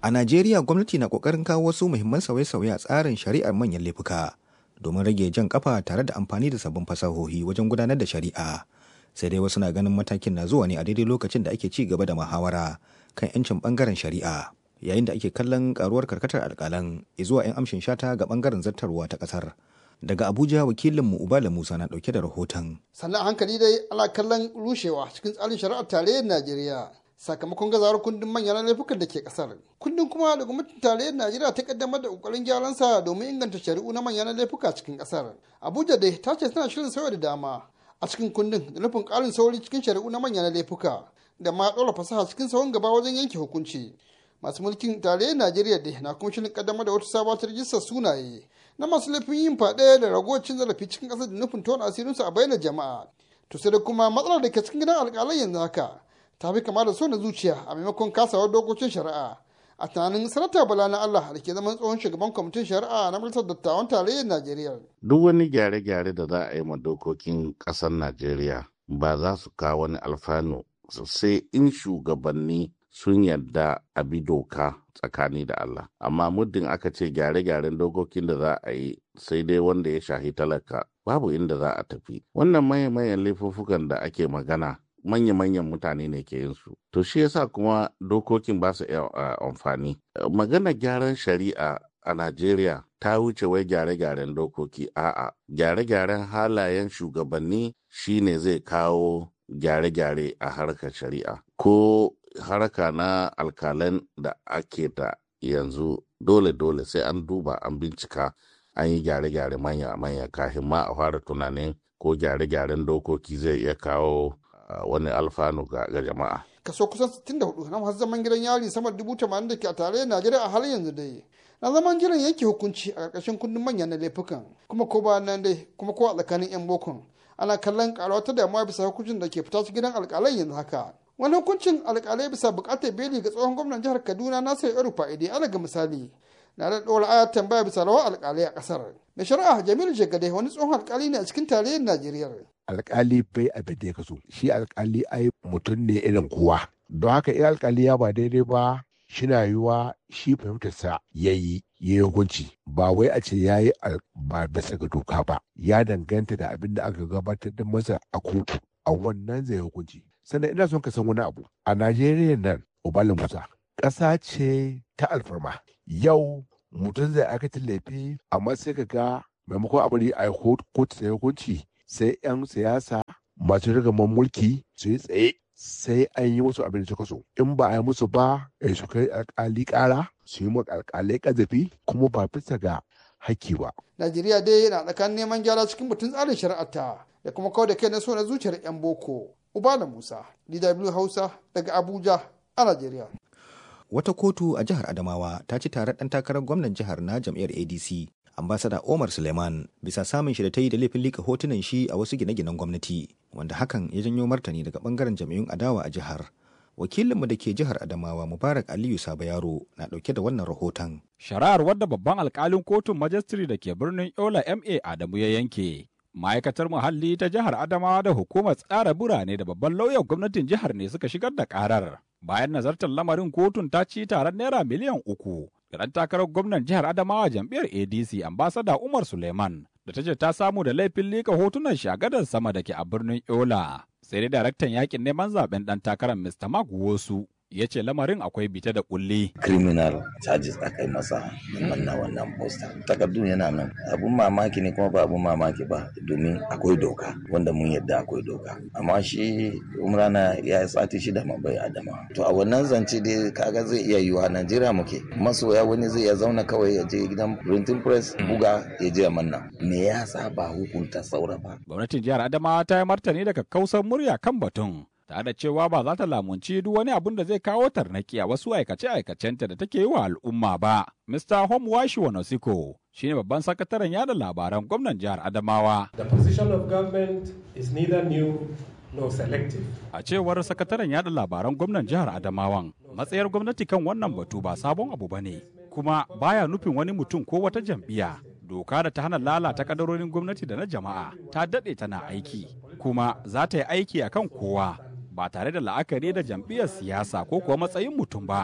A Najeriya gwamnati na kokarin kawo wasu muhimman sauye-sauye a tsarin shari'ar manyan laifuka domin rage jan kafa tare da amfani da sabbin fasahohi wajen gudanar da shari'a. Sai dai wasu na ganin matakin na zuwa ne a daidai lokacin da ake ci gaba da muhawara kan 'yancin bangaren shari'a. Yayin da ake kallon karuwar karkatar alkalan zuwa 'yan amshin shata ga bangaren zartarwa ta kasar. Daga Abuja wakilinmu Ubala Musa na dauke da rahoton. Sannan hankali dai ana kallon rushewa cikin tsarin shari'ar tarayyar Najeriya. sakamakon gazawar kundin manyan laifukan da ke kasar kundin kuma da gwamnatin tarayyar najeriya ta kaddamar da kokarin gyaran sa domin inganta shari'u na manyan laifuka cikin kasar abuja dai ta ce tana shirin sauya da dama a cikin kundin da nufin karin sauri cikin shari'u na manyan laifuka da ma ɗora fasaha cikin sauran gaba wajen yanke hukunci masu mulkin tarayyar najeriya dai na kuma shirin kaddamar da wata sabuwar rijistar sunaye na masu laifin yin faɗe da ragowar cin zarafi cikin ƙasar da nufin tona asirinsu a bayyana jama'a to sai da kuma matsalar da ke cikin gidan alƙalai yanzu haka ta fi kama da so na zuciya a maimakon kasawar dokokin shari'a a tunanin sanata bala na allah da ke zaman tsohon shugaban kwamitin shari'a na majalisar dattawan tarayyar najeriya duk wani gyare-gyare da za a yi ma dokokin ƙasar najeriya ba za su kawo wani alfanu sosai in shugabanni sun yarda a bi doka tsakani da allah amma muddin aka ce gyare-gyaren dokokin da za a yi sai dai wanda ya shahi talaka babu inda za a tafi wannan maye-mayen laifuffukan da ake magana manya-manyan mutane ne ke yin su. To shi yasa kuma dokokin ba su iya amfani. Magana gyaran shari'a a Najeriya ta wuce wai gyare-gyaren dokoki a'a gyare-gyaren halayen shugabanni shine zai kawo gyare-gyare a harkar shari'a ko harka na alkalan da ake ta yanzu dole-dole sai an duba an bincika an yi gyare-gyare manya-manya kafin ma a fara tunanin ko gyare-gyaren dokoki zai iya kawo wani alfanu ga jama'a. Kaso kusan 64 na masu zaman gidan yari sama da dubu tamanin da ke a tarayyar Najeriya a halin yanzu dai. Na zaman jiran yanke hukunci a ƙarƙashin kundin manyan na laifukan kuma ko ba nan dai kuma ko a tsakanin 'yan bokon. Ana kallon ƙarawa ta damuwa bisa hukuncin da ke fita cikin gidan alƙalai yanzu haka. Wani hukuncin alƙalai bisa buƙatar beli ga tsohon gwamnan jihar Kaduna Nasir Yaro Fa'ide alaga misali. Na da ɗora ayar tambaya bisa rawar alƙalai a ƙasar. Mai shari'a Jamilu Jagade wani tsohon alƙali ne a cikin tarayyar Najeriya. alkali bai abin da ya kaso shi alkali ai mutum ne irin kowa don haka in alkali ya ba daidai ba shina yiwa shi fahimtarsa ya yi ya yi hukunci ba wai a ce ya yi ba bisa ga doka ba ya danganta da abin da aka gabatar da masa a kotu a wannan zai hukunci sannan ina son ka san wani abu a najeriya nan ubalin musa ƙasa ce ta alfarma yau mutum zai aikata laifi amma sai ka ga maimakon abin a kotu sai hukunci sai 'yan siyasa masu rigaman mulki su yi tsaye sai an yi musu abin da suka so in ba a yi musu ba a su kai alkali kara su yi alkalai kazafi kuma ba bisa ga haƙƙi ba. Najeriya dai yana tsakanin neman gyara cikin batun tsarin shari'arta da kuma kawai da kai na so na zuciyar 'yan boko. Ubala Musa, DW Hausa daga Abuja a Najeriya. Wata kotu a jihar Adamawa ta ci tare ɗan takarar gwamnan jihar na jam'iyyar ADC ambasada Omar Suleiman bisa samun shi da ta yi da laifin lika hotunan shi a wasu gine-ginen gwamnati wanda hakan ya janyo martani daga bangaren jami'un adawa a jihar. Wakilinmu da ke jihar Adamawa Mubarak Aliyu Saba Yaro na dauke da wannan rahoton. Shari'ar wadda babban alkalin kotun majistri da ke birnin Yola MA Adamu ya yanke. Ma'aikatar muhalli ta jihar Adamawa da hukumar tsara birane da babban lauyan gwamnatin jihar ne suka shigar da karar. Bayan nazartar lamarin kotun ta ci taron naira miliyan uku da takarar gwamnan jihar Adamawa jam'iyyar ADC ambasada Umar Suleiman da ta ce ta samu da laifin lika hotunan shagadar sama da ke a birnin Yola. Sai dai daraktan yakin neman zaben dan takarar Mr. Mark Wosu ya ce lamarin akwai bita da kulli. criminal charges aka yi masa wannan wannan poster takardun yana nan abun mamaki ne kuma ba abun mamaki ba domin akwai doka wanda mun yadda akwai doka amma shi umrana ya yi sati shida ma bai adama to a wannan zance dai kaga zai iya yiwa najeriya muke masoya wani zai iya zauna kawai ya je gidan printing press buga ya je manna me yasa ba hukunta saura ba Gwamnatin jihar Adamawa ta yi martani daga kausar murya kan batun. tare da cewa ba za ta lamunci duk wani abun da zai kawo tarnaki a wasu aikace-aikacenta da take yi wa al'umma ba. Mr. Homewashi Wanosiko shi ne babban sakataren yada labaran gwamnan jihar Adamawa. The position of government is neither new nor selective. A cewar sakataren yada labaran gwamnan jihar Adamawan, matsayar gwamnati kan wannan batu ba sabon abu ba ne, kuma baya nufin wani mutum ko wata jam'iyya. Doka da ta hana lalata kadarorin gwamnati da na jama'a ta daɗe tana aiki, kuma za ta yi aiki akan kowa. ba tare da la'akari da jam'iyyar siyasa ko kuwa matsayin mutum ba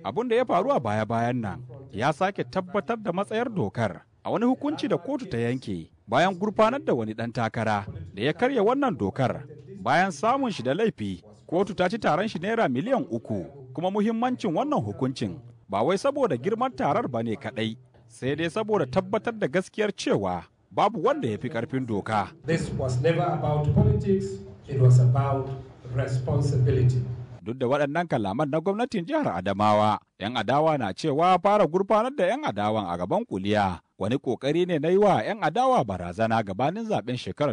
abin da ya faru a baya-bayan nan ya sake tabbatar da matsayar dokar a wani hukunci da kotu ta yanke bayan gurfanar da wani ɗan takara da ya karya wannan dokar bayan samun shi da laifi kotu ta ci taron shi naira miliyan uku kuma muhimmancin wannan hukuncin ba wai saboda girman tarar ba ne kaɗai sai dai saboda tabbatar da gaskiyar cewa babu wanda ya fi ƙarfin doka. This was never about politics, it was about responsibility. Duk da waɗannan kalaman na gwamnatin jihar Adamawa, 'yan adawa na cewa fara gurfanar da 'yan adawan a gaban kuliya wani ƙoƙari ne na yi wa 'yan adawa barazana gabanin zaben shekarar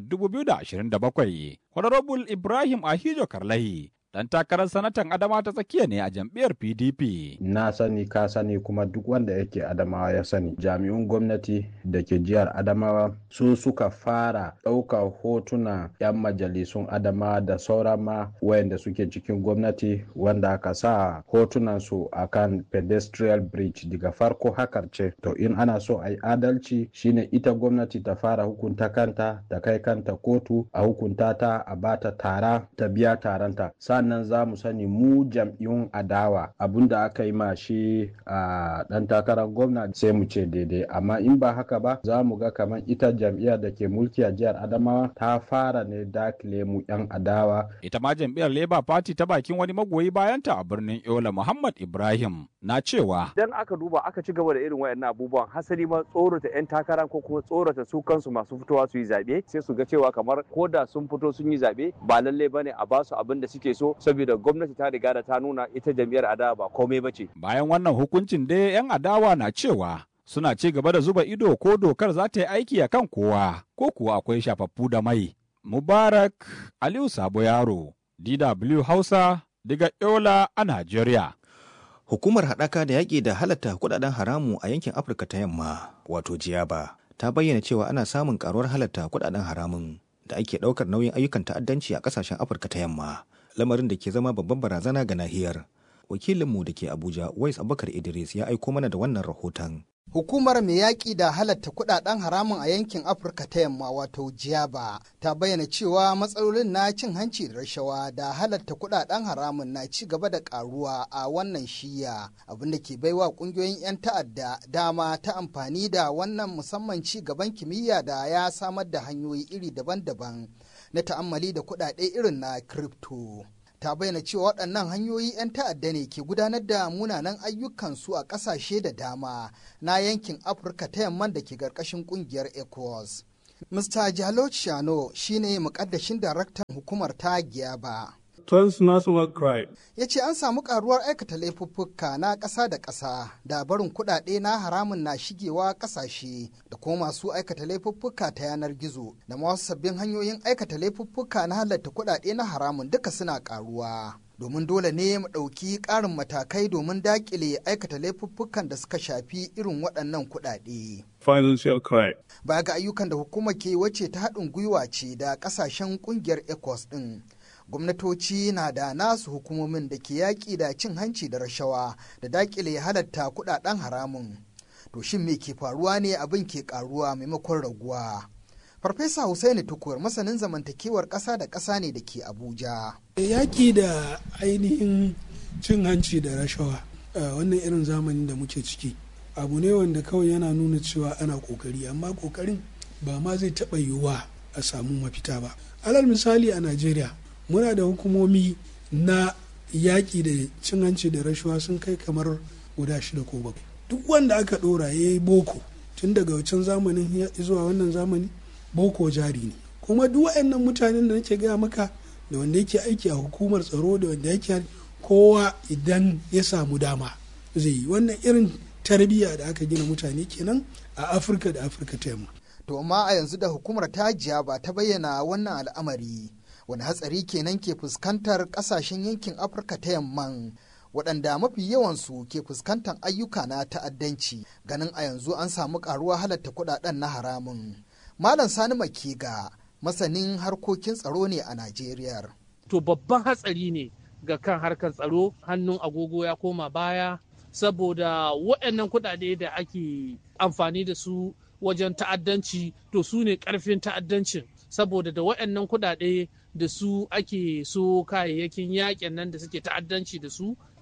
2027. Honorable Ibrahim Ahijo Karlahi dan takarar sanatan adama ta tsakiya ne a jam'iyyar pdp na sani ka sani kuma duk wanda yake adamawa ya sani jami'un gwamnati da ke jihar adamawa su suka fara ɗaukar hotuna 'yan majalisun adamawa da sauran ma wayanda suke cikin gwamnati wanda aka sa hotunan su akan pedestrian bridge daga farko hakar ce to in ana so a yi adalci shine ita gwamnati ta fara hukunta kanta ta kai kanta kotu a hukunta ta a bata tara ta biya taranta sannan za mu sani mu jam'iyyun adawa abinda aka yi ma shi a dan takarar gwamna sai mu ce daidai amma in ba haka ba za mu ga kamar ita jam'iyyar da ke mulki a jihar adamawa ta fara ne dakile mu yan adawa ita ma jam'iyyar labour party ta bakin wani magoyi bayanta a birnin yola muhammad ibrahim na cewa idan aka duba aka ci gaba da irin wayannan abubuwan hasali ma tsorata yan takara ko kuma tsorata su kansu masu fitowa su yi zaɓe sai su ga cewa kamar ko da sun fito sun yi zaɓe ba lallai bane a basu abin da suke so saboda gwamnati ta riga da ta nuna ita jam'iyyar adawa ba komai ba ce. Bayan wannan hukuncin dai 'yan adawa na cewa suna ci gaba da zuba ido ko dokar za ta yi aiki a kan kowa ko kuwa akwai shafaffu da mai. Mubarak Aliyu Sabo Yaro, DW Hausa, daga Yola a Najeriya. Hukumar haɗaka da yaƙi da halatta kuɗaɗen haramu a yankin Afirka ta yamma, wato Jiyaba, ta bayyana cewa ana samun ƙaruwar halatta kuɗaɗen haramun da ake ɗaukar nauyin ayyukan ta'addanci a ƙasashen Afirka ta yamma. lamarin da ke zama babban barazana ga nahiyar. Wakilinmu da ke Abuja, Wais Abubakar Idris ya aiko mana da wannan rahoton. Hukumar mai yaƙi da halatta kuɗaɗen haramun a yankin Afirka ta yamma wato Jiyaba ta bayyana cewa matsalolin na cin hanci da rashawa da halatta kuɗaɗen haramun na ci gaba da ƙaruwa a wannan shiya abinda ke baiwa ƙungiyoyin 'yan ta'adda dama ta amfani da wannan musamman ci gaban kimiyya da ya samar da hanyoyi iri daban-daban na ta'ammali da kuɗaɗe irin na crypto. ta bayyana cewa waɗannan hanyoyi 'yan ta'adda ne ke gudanar da munanan ayyukansu a ƙasashe da dama na yankin afirka ta yamman da ke ƙarƙashin ƙungiyar ecowas mr jalo shano shine muƙaddashin daraktan hukumar ta giyaba transnational crime. Ya ce an samu karuwar aikata laifuffuka na ƙasa da ƙasa da barin kuɗaɗe na haramun na shigewa ƙasashe da kuma masu aikata laifuffuka ta yanar gizo da masu sabbin hanyoyin aikata laifuffuka na halatta kuɗaɗe na haramun duka suna karuwa. Domin dole ne mu ɗauki ƙarin matakai domin daƙile aikata laifuffukan da suka shafi irin waɗannan kuɗaɗe. Financial crime. Baya ga ayyukan da hukumar ke wacce ta haɗin gwiwa ce da ƙasashen ƙungiyar ECOWAS ɗin. gwamnatoci na da nasu hukumomin da ke yaƙi da cin hanci da rashawa da daƙile halatta kuɗaɗen haramun to shin me ke faruwa ne abin ke ƙaruwa maimakon raguwa farfesa Hussaini tukur masanin zamantakewar ƙasa da ƙasa ne da ke abuja yaƙi da ainihin cin hanci da rashawa wannan irin zamanin da muke ciki abu ne wanda kawai yana nuna cewa ana ƙoƙari amma ƙoƙarin ba ma zai taɓa yiwuwa a samu mafita ba alal misali a najeriya muna da hukumomi na yaƙi da cin hanci da rashuwa sun kai kamar guda shida ko bakwai duk wanda aka ɗora ya yi boko tun daga wancan zamanin zuwa wannan zamani boko jari ne kuma duk waɗannan mutanen da nake gaya maka da wanda yake aiki a hukumar tsaro da wanda yake kowa idan ya samu dama zai yi wannan irin tarbiyya da aka gina mutane kenan a afirka da afirka ta yamma to amma a yanzu da hukumar ta ba ta bayyana wannan al'amari wani hatsari kenan ke fuskantar kasashen yankin afirka ta yamman waɗanda mafi yawansu ke fuskantar ayyuka na ta'addanci ganin a yanzu an samu karuwa halatta kuɗaɗen na haramun malam sani makiga masanin harkokin tsaro ne a najeriya to babban hatsari ne ga kan harkar tsaro hannun agogo ya koma baya saboda waɗannan kuɗaɗe da ake amfani da su wajen ta'addanci to su ne ƙarfin ta'addancin saboda da waɗannan kuɗaɗe da su ake so kayayyakin yakin nan da suke ta'addanci da su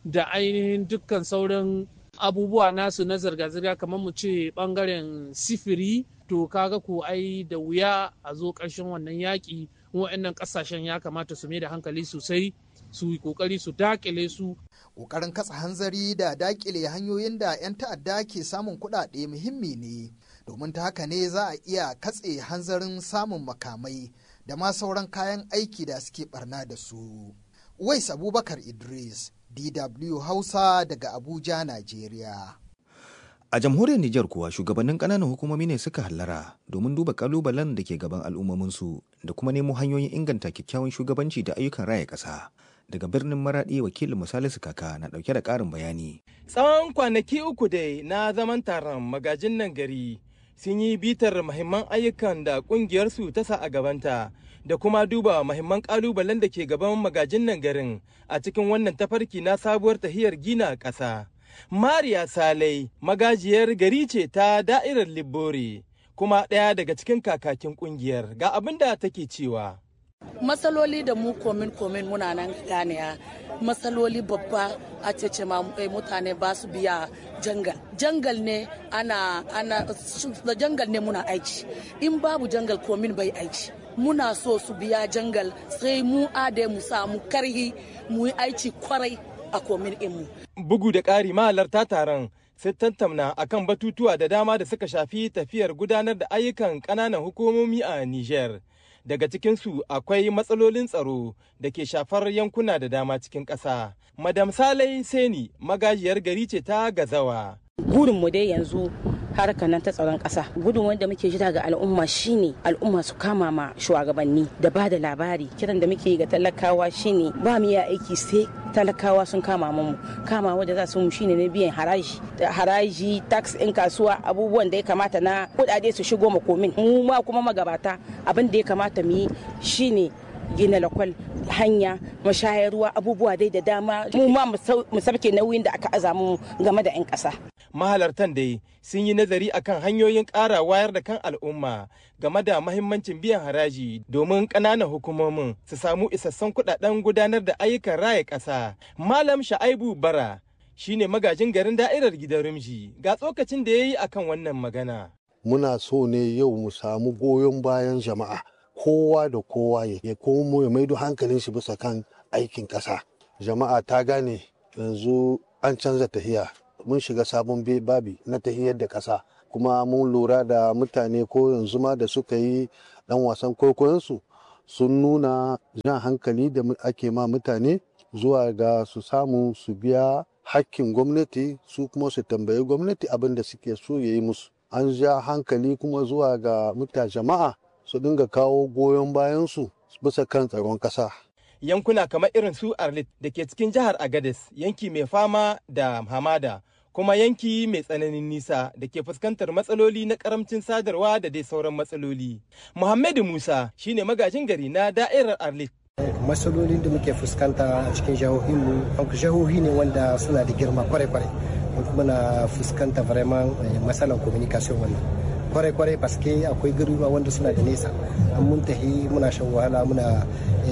da ainihin dukkan sauran abubuwa nasu na zirga-zirga kamar mu ce bangaren sifiri to kaga ko ai da wuya a zo ƙarshen wannan yaƙi wa'annan ƙasashen ya kamata su mai da hankali sosai su yi ƙoƙari su dakile su ƙoƙarin katsa hanzari da dakile hanyoyin da 'yan ta'adda ke samun kuɗaɗe muhimmi ne domin ta haka ne za a iya katse hanzarin samun makamai da ma sauran kayan aiki da suke barna da su. Wais Abubakar Idris, DW Hausa daga Abuja, Najeriya. A jamhuriyar Nijar kuwa shugabannin ƙananan hukumomi ne suka hallara domin duba kalubalen da ke gaban al'ummominsu da kuma nemo hanyoyin inganta kyakkyawan shugabanci da ayyukan raya ƙasa. Daga birnin Maraɗi wakilin Misalisu Kaka na ɗauke da ƙarin bayani. Tsawon kwanaki uku dai na zaman taron magajin nan gari sun yi bitar mahimman ayyukan da ƙungiyarsu ta sa a gabanta da kuma duba mahimman ƙalubalen da ke gaban magajin nan garin a cikin wannan tafarki na sabuwar tahiyar gina ƙasa. Mariya Salai magajiyar gari ce ta da'irar Libbore kuma ɗaya daga cikin kakakin ƙungiyar ga abin da take cewa. Matsaloli da mu komin komin muna nan ganiya matsaloli babba a cece mutane ba su biya jangal. Jangal ne ana ana da jangal ne muna aiki. In babu jangal komin bai aiki. Muna so su biya jangal sai mu ade mu samu karhi mu yi aiki kwarai a komin mu. Bugu da ƙari mahalarta taron sai tattauna akan batutuwa da dama da suka shafi tafiyar gudanar da ayyukan ƙananan hukumomi a Nijar. Daga cikinsu akwai matsalolin tsaro da ke shafar yankuna da dama cikin ƙasa. Madam Salai Seni magajiyar gari ce ta gazawa. Burinmu dai yanzu harkar nan ta tsaron ƙasa gudun wanda muke jira ga al'umma shine al'umma su kama ma shugabanni da ba da labari kiran da muke ga talakawa shine ba mu iya aiki sai talakawa sun kama mu kama wanda za su mu shine na biyan haraji haraji tax in kasuwa abubuwan da ya kamata na kudade su shigo makomin mu ma kuma magabata abin da ya kamata mu yi shine gina lakwal hanya mashayarwa abubuwa dai da dama mu ma mu sabke nauyin da aka aza mu game da 'yan ƙasa. mahalartan dai sun yi nazari akan hanyoyin ƙara wayar da kan al'umma game da mahimmancin biyan haraji domin ƙananan hukumomin su samu isassun kuɗaɗen gudanar da ayyukan raya ƙasa. Malam Sha'aibu Bara shine magajin garin da'irar gidan Rumji ga tsokacin da ya yi akan wannan magana. Muna so ne yau mu samu goyon bayan jama'a kowa da kowa ya komo ya maido hankalin shi bisa kan aikin ƙasa. Jama'a ta gane yanzu an canza tahiya mun shiga sabon babi na tahiyar da ƙasa kuma mun lura da mutane ko yanzu ma da suka yi ɗan wasan kwaikwayonsu sun nuna jan hankali da ake ma mutane zuwa ga su samu su biya hakkin gwamnati su kuma su tambayi gwamnati abin da suke so ya yi musu an ja hankali kuma zuwa ga mutane jama'a su dinga kawo goyon bayansu bisa kan tsaron ƙasa yankuna kamar irin su arlit da ke cikin jihar agades yanki mai fama da hamada kuma yanki mai tsananin nisa da ke fuskantar matsaloli na karamcin sadarwa da dai sauran matsaloli. Muhammadu Musa shine magajin gari na da'irar Arlit. Matsalolin da muke fuskanta a cikin jihohinmu, jihohi ne wanda suna da girma kwarai-kwarai. Muna fuskanta vraiment matsalar communication wannan. kwarai-kwarai paske akwai garuruwa wanda suna da nesa an mun tahi muna shan wahala muna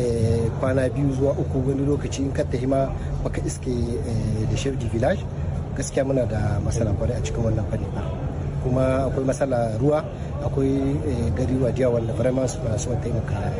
kwana biyu zuwa uku wani lokaci in ka tahi ma baka iske da chef de village gaskiya muna da matsala kwarai a cikin wannan fanni kuma akwai matsala ruwa akwai garuruwa da wanda vraiment suna son taimaka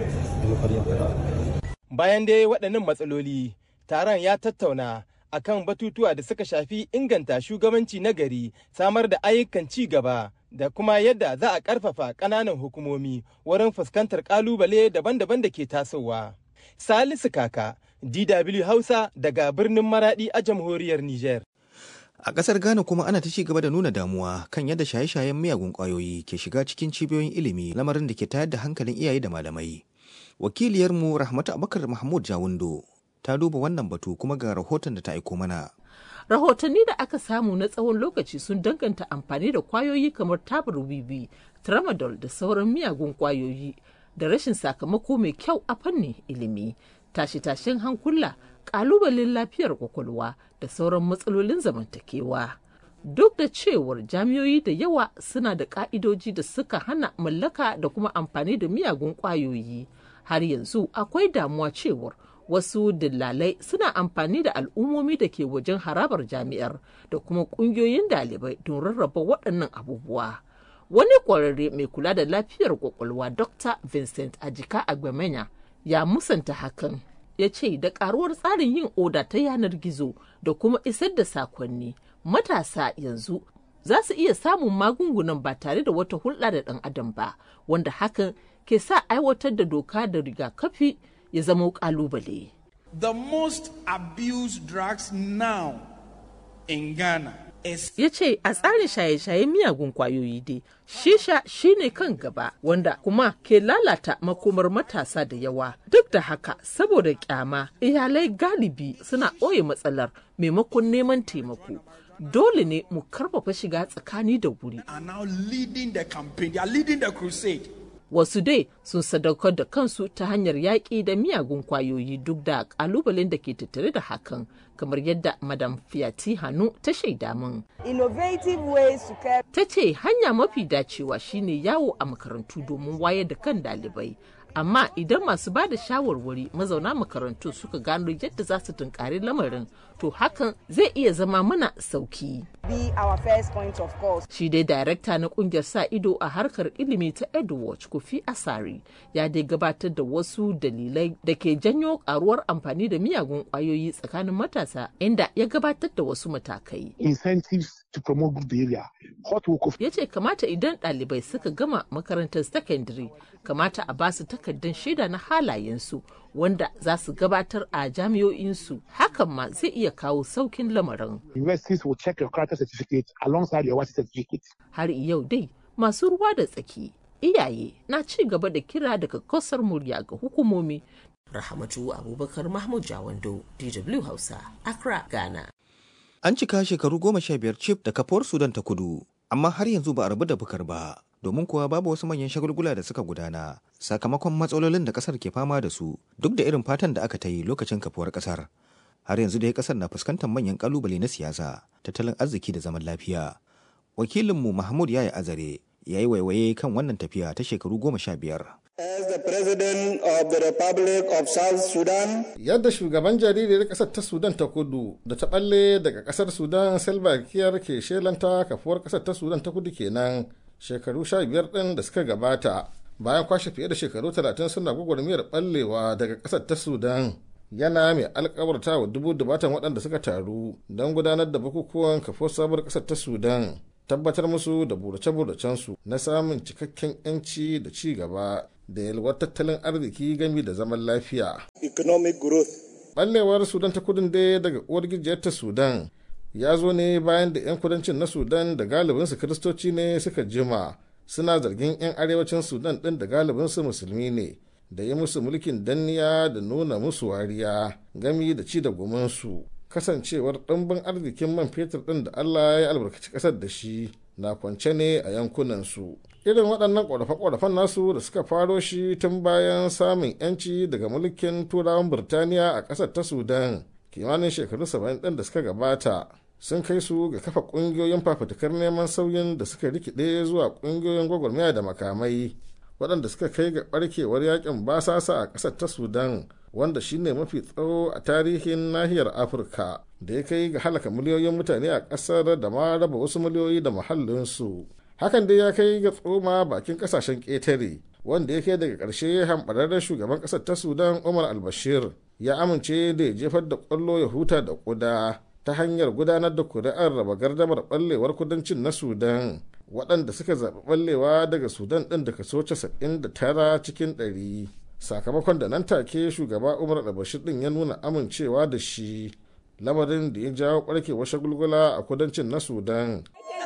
da bayan dai waɗannan matsaloli taron ya tattauna akan batutuwa da suka shafi inganta shugabanci na gari samar da ayyukan ci gaba da kuma yadda za a ƙarfafa ƙananan hukumomi wurin fuskantar ƙalubale daban-daban da ke tasowa. Salisu Kaka, DW Hausa daga birnin Maradi a jamhuriyar Nijar. A ƙasar Ghana kuma ana ta ci gaba da nuna damuwa kan yadda shaye-shayen miyagun ƙwayoyi ke shiga cikin cibiyoyin ilimi lamarin da ke tayar da hankalin iyaye da malamai. Wakiliyarmu Rahmatu Abubakar Mahmud Jawundo ta duba wannan batu kuma ga rahoton da ta aiko mana. rahotanni da aka samu na tsawon lokaci sun danganta amfani da kwayoyi kamar tabar wiwi tramadol da sauran miyagun kwayoyi da rashin sakamako mai kyau a fannin ilimi tashe-tashen hankula kalubalen lafiyar kwakwalwa da sauran matsalolin zamantakewa duk da cewar jami'oyi da yawa suna da ka'idoji da suka hana mallaka da kuma amfani da miyagun kwayoyi har yanzu akwai damuwa cewar wasu dillalai suna amfani da al'ummomi da ke wajen harabar jami'ar da kuma ƙungiyoyin ɗalibai don rarraba waɗannan abubuwa wani ƙwararre mai kula da lafiyar kwakwalwa dr vincent ajika agbamenya ya musanta hakan ya ce da karuwar tsarin yin oda ta yanar gizo da kuma isar da sakonni matasa yanzu za su iya samun magungunan ba tare da wata hulɗa da ɗan adam ba wanda hakan ke sa aiwatar da doka da rigakafi ya zama ƙalubale. The most abused drugs now in Ghana ya ce a tsarin shaye-shayen miyagun kwayoyi dai shisha shine kan gaba wanda kuma ke lalata makomar matasa da yawa duk da haka saboda kyama iyalai galibi suna ɓoye matsalar maimakon neman taimako dole ne mu karfafa shiga tsakani da wuri wasu dai sun sadaukar da kansu ta hanyar yaƙi da miyagun kwayoyi duk da ƙalubalen da ke tattare da hakan kamar yadda madam fiyati hannu ta shaida min. Ta ce hanya mafi dacewa shine yawo a makarantu domin wayar da kan ɗalibai. Amma idan masu ba da shawarwari mazauna makarantu suka gano yadda za su tunkari lamarin, to hakan zai iya zama mana sauki. Shi dai darakta na kungiyar sa ido a harkar ilimi ta Edward Kofi Asari ya dai gabatar da wasu dalilai da ke janyo karuwar amfani da miyagun kwayoyi tsakanin matasa inda ya gabatar da wasu matakai. Incentives to promote good behavior. Ya ce kamata idan ɗalibai suka gama makarantar sakandare kamata a basu takardar shaida na halayensu wanda za su gabatar a jami'o'insu hakan ma zai iya kawo saukin lamarin. Universities will check your character certificate alongside your WASI certificate. Har yau dai masu ruwa da tsaki iyaye na ci gaba da kira daga kasar murya ga hukumomi. Rahamatu Abubakar Mahmud Jawando, DW Hausa, Accra, Ghana. An cika shekaru goma sha biyar cif da kafuwar Sudan ta kudu, amma har yanzu ba a rabu da bukar ba. domin kuwa babu wasu manyan shagulgula da suka gudana sakamakon matsalolin da kasar ke fama da su duk da irin fatan da aka ta yi lokacin kafuwar kasar har yanzu dai kasar na fuskantar manyan kalubale na siyasa tattalin arziki da zaman lafiya wakilinmu mahmud yaya azare ya yi waiwaye kan wannan tafiya ta shekaru goma sha biyar As the President of the Republic of South Sudan. Yadda shugaban jaririyar ƙasar ta Sudan ta kudu da ta ɓalle daga ƙasar Sudan Salva Kiir ke shelanta kafuwar ƙasar ta Sudan ta kudu kenan shekaru sha biyar ɗin da suka gabata bayan kwashe fiye da shekaru talatin suna gwagwarmiyar ɓallewa daga ƙasar ta Sudan. Yana mai alkawarta wa dubu dubatan waɗanda suka taru don gudanar da bukukuwan kafuwar sabuwar ƙasar ta Sudan. tabbatar musu da burace-buracensu na samun cikakken 'yanci da ci gaba da yalwar tattalin arziki gami da zaman lafiya. Economic growth. Ɓallewar Sudan ta kudin dai daga uwar gijiyar ta Sudan ya zo ne bayan da 'yan kudancin na Sudan da galibinsu kiristoci ne suka jima suna zargin 'yan arewacin Sudan ɗin da galibinsu musulmi ne da yi musu mulkin danniya da nuna musu wariya gami da ci da gumansu. kasancewar ɗimbin arzikin man fetur ɗin da Allah ya albarkaci ƙasar da shi na kwance ne a yankunansu. Irin waɗannan ƙorafe-ƙorafen nasu da suka faro shi tun bayan samun 'yanci daga mulkin turawan Birtaniya a ƙasar ta Sudan kimanin shekaru saba'in ɗin da suka gabata sun kai su ga kafa ƙungiyoyin fafutukar neman sauyin da suka rikide zuwa ƙungiyoyin gwagwarmaya da makamai waɗanda suka kai ga ɓarkewar yakin basasa a ƙasar ta Sudan wanda shine mafi tsawo a tarihin nahiyar afirka da ya kai ga halaka miliyoyin mutane a ƙasar da ma raba wasu miliyoyi da muhallinsu hakan dai ya kai ga tsoma bakin ƙasashen ƙetare wanda ya kai daga ƙarshe hamɓararren shugaban ƙasar ta sudan umar albashir ya amince da ya jefar da ƙwallo ya huta da ƙuda ta hanyar gudanar da kuri'ar raba gardamar ɓallewar kudancin na sudan waɗanda suka zaɓi ɓallewa daga sudan ɗin da kaso 99 cikin ɗari. sakamakon da nan take shugaba umar albashir din ya nuna amincewa da shi lamarin da ya jawo barkewar shagulgula a kudancin na sudan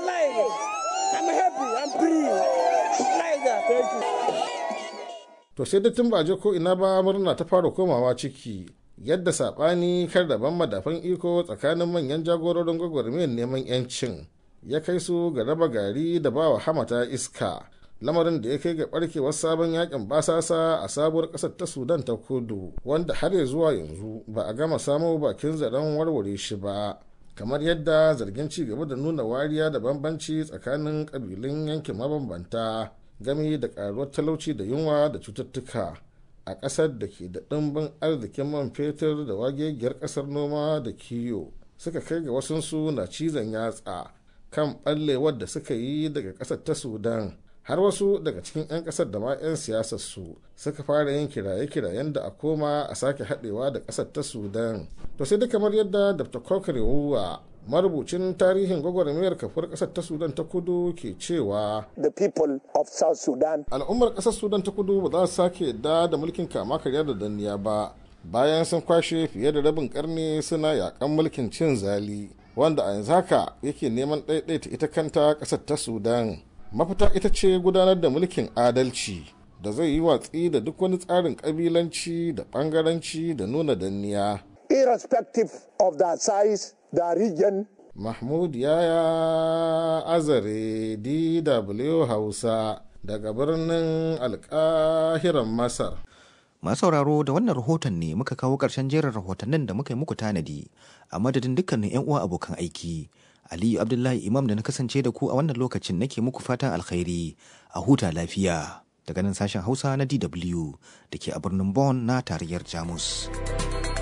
to sai da tun ba je ko ina ba murna ta fara komawa ciki yadda saɓani kar daban madafan iko tsakanin manyan jagororin gwagwarmiyar neman 'yancin ya kai su ga raba gari da bawa hamata iska lamarin da ya kai ga barkewar sabon yakin basasa a sabuwar kasar ta sudan ta kudu wanda har ya zuwa yanzu ba a gama samo bakin zaren warware shi ba kamar yadda zargin ci gaba da nuna wariya da bambanci tsakanin kabilun yankin mabambanta gami da karuwar talauci da yunwa da cututtuka a ƙasar da ke da ɗimbin arzikin man fetur da wagegiyar ƙasar noma da kiyo suka kai ga wasunsu na cizon yatsa kan ɓallewar da suka yi daga ƙasar ta sudan har wasu daga cikin 'yan ƙasar da ma 'yan siyasar su suka fara yin kiraye-kirayen da a koma a sake haɗewa da ƙasar ta sudan to sai da kamar yadda dr kokare wuwa marubucin tarihin gwagwarmayar kafar ƙasar ta sudan ta kudu ke cewa the people of south sudan al'ummar ƙasar sudan ta kudu ba za su sake yadda da mulkin kama karya da danniya ba bayan sun kwashe fiye da rabin karni suna yakan mulkin cin zali wanda a yanzu haka yake neman ɗaiɗaita ita kanta ƙasar ta sudan mafita ita ce gudanar da mulkin adalci da zai yi watsi da duk wani tsarin ƙabilanci da ɓangaranci da nuna danniya irrespective of the size the region mahmud yaya azare dw hausa daga birnin alkahiran masar Masu sauraro da wannan rahoton ne muka kawo ƙarshen jerin rahotannin da muka yi muku tanadi a madadin dukkanin 'yan uwa abokan aiki. Aliyu Abdullahi Imam da na kasance da ku a wannan lokacin nake muku fatan alkhairi a huta lafiya daga nan sashen Hausa na DW da ke a birnin Bonn na tarayyar Jamus.